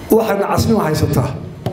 waxayna casnimo haysataa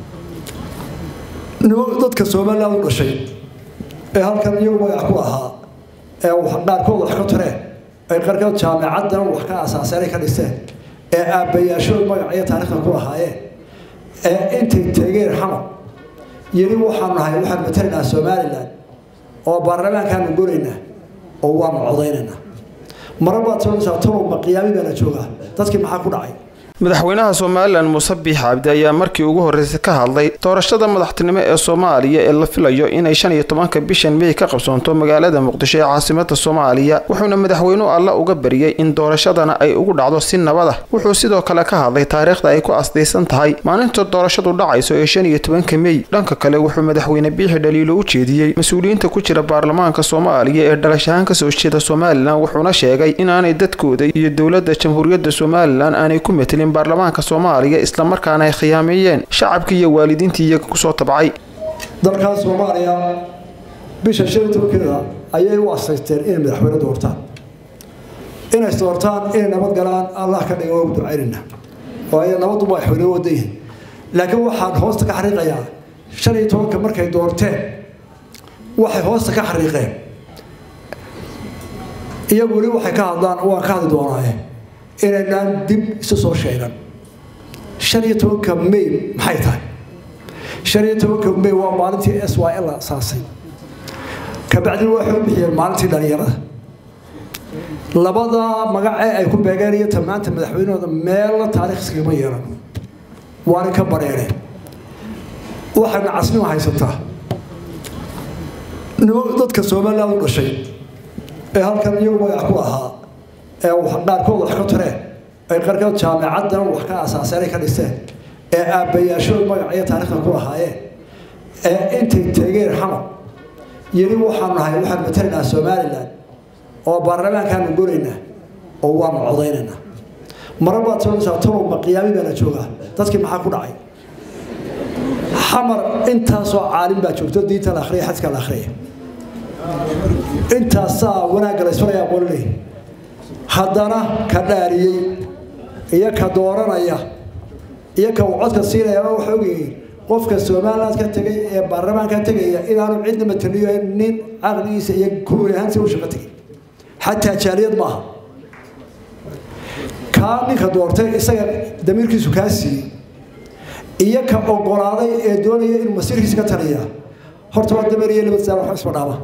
dadka somaliland u dhashay ee halkan iyagu magac ku ahaa ee qaarkood wax ka tareen ay qaarkood jaamicaddan wax ka asaaseenay ka dhisteen ee aabbayaashood magac iyo taariikhda ku lahaayeen ee intay tegeen xamar yiri waxaan nahay waxaan matalaynaa somaliland oo baarlamaankaanu goraynaa oo waanu codaynaynaa marar baad soonaysaa talow ma qiyaami baana joogaa dadkii maxaa ku dhacay madaxweynaha somalilan muuse biix cabdi ayaa markii ugu horreysay ka hadlay doorashada madaxtinimo ee soomaaliya ee la filayo inay shan iyo tobanka bishan mey ka qabsoonto magaalada muqdisho ee caasimada soomaaliya wuxuuna madaxweynuhu alla uga bariyey in doorashadana ay ugu dhacdo si nabad ah wuxuu sidoo kale ka hadlay taariikhda ay ku asdaysan tahay maalinta doorashadu dhacayso ee shan iyo tobanka mey dhanka kale wuxuu madaxweyne biixi dhaliilo u jeediyey mas-uuliyiinta ku jira baarlamaanka soomaaliya ee dhalashahaan kasoo jeeda somalilan wuxuuna sheegay inaanay dadkooda iyo dowladda jamhuuriyadda somalilan aanay ku metelin baarlamaanka soomaaliya islamarkaana ay khiyaameeyeen shacabkii iyo waalidiintii iyaga kusoo tabcay dalkan soomaaliya bisha shan iyo tobankeeda ayay u asaysteen inay madaxweyne doortaan inay doortaan inay nabad galaan allah ka dhiga waa ducaynayna oo ay nabaddu madaxweyne wada yihin laakiin waxaan hoosta ka xariiqayaa shan iyo tobanka markay doorteen waxay hoosta ka xariiqeen iyagu weli waxay ka hadlaan waan ka hadli doonaaye inaynaan dib isu soo sheegan shan iyo tobanka may maxay tahay shan iyo tobanka may waa maalintii s y l asaasay kabacdina waxay u bixiyeen maalintii dhalinyarada labada magacee ay ku beegeen iyo tamaanta madaxweynahooda meelna taariikh iskagama yeelan waana ka bareereen waxayna casnimo haysataa dadka somaliland u dhashay ee halkan iyagu magac ku ahaa ee qaarkood wax ka tareen ay qaarkood jaamicaddan wax ka asaaseenay ka dhisteen ee aabbayaashood magac iyo taariikhda ku lahaayeen ee intay tegeen xamar yiri waxaan nahay waxaan matalaynaa somaliland oo baarlamaankaanu goraynaa oo waanu codaynaynaa marar baad soonaysaa talow ma qiyaami baana joogaa dadkii maxaa ku dhacay xamar intaasoo caalim baa joogto diinta la akhriya xadka la akhriya intaasaa wanaagga la isfalaya qololey haddana ka dhaariyey iyo ka dooranaya iyo ka uu codka siinaya waxa ogyihiin qofka somaliland ka tegay ee baarlamaanka tegaya inaanu cidna mataliyo nin caqligiisa iyo kuuli ahaansi u shaqo tegay xataa jaaliyad maaha kaa ninka doortay isaga damiirkiisu kaa siiyey iyo ka ogolaaday ee doonaya inuu masiirkiisa ka taliya horta waa dameer iyo nabad saar wax isma dhaama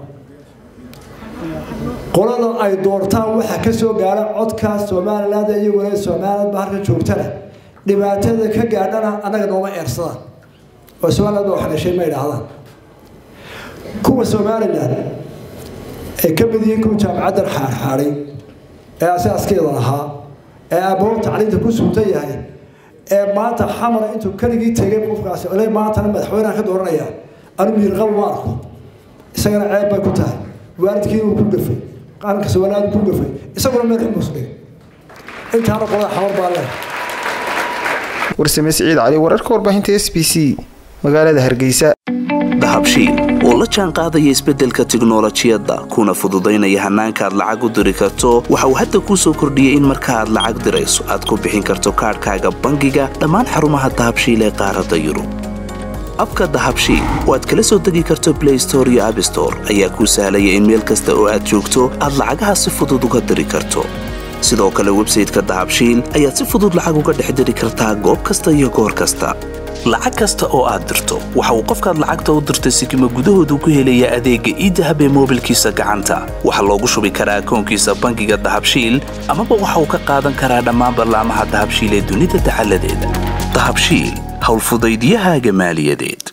qolada ay doortaan waxaa ka soo gaara codka somaliland iyo walaal somaliland ba halka joogtana dhibaatada ka gaadhana annaga nooma eersadaan oo somaliland baa wax dhashay ma idhaahdaan kuwa somaliland ay ka mid yihiin kuwa jaamacaddan xaarxaaday ee asaaskeeda lahaa ee aabbaho tacliinta ku suuntan yahay ee maanta xamar intuu keligii tegay qofkaasi ole maantana madaxweynaha ka dooranaya anu miirqabo ma arko isagana ceeb bay ku tahay waalidkii uu ku gafay qaranka somaliland ku gafay isaguna meel xumus dhigay intaana qolada xamar baa leh warsame siciid cali wararka warbaahinta s b c magaalada hargeysa dahabshiil oo la jaan qaadaya isbeddelka tiknolojiyadda kuna fududaynaya hannaanka aad lacag u diri karto waxa uu hadda kuu soo kordhiyey in marka aad lacag dirayso aad ku bixin karto kaadhkaaga bangiga dhammaan xarumaha dahabshiil ee qaaradda yurub abka dahabshiil oo aad kala soo degi karto blay store iyo abstore ayaa kuu sahlaya in meel kasta oo aad joogto aad lacagaha si fudud uga diri karto sidoo kale websayteka dahabshiil ayaad si fudud lacag uga dhex diri kartaa goob kasta iyo goor kasta lacag kasta oo aad dirto waxa uu qofkaad lacagta u dirtay sikima gudahoodu ku helayaa adeegga iidahab ee moobilkiisa gacanta waxaa loogu shubi karaa akoonkiisa bangiga dahabshiil amaba waxa uu ka qaadan karaa dhammaan ballaamaha dahabshiil ee dunida dacaladeeda dahabshiil howlfudaydyahaaga maaliyadeed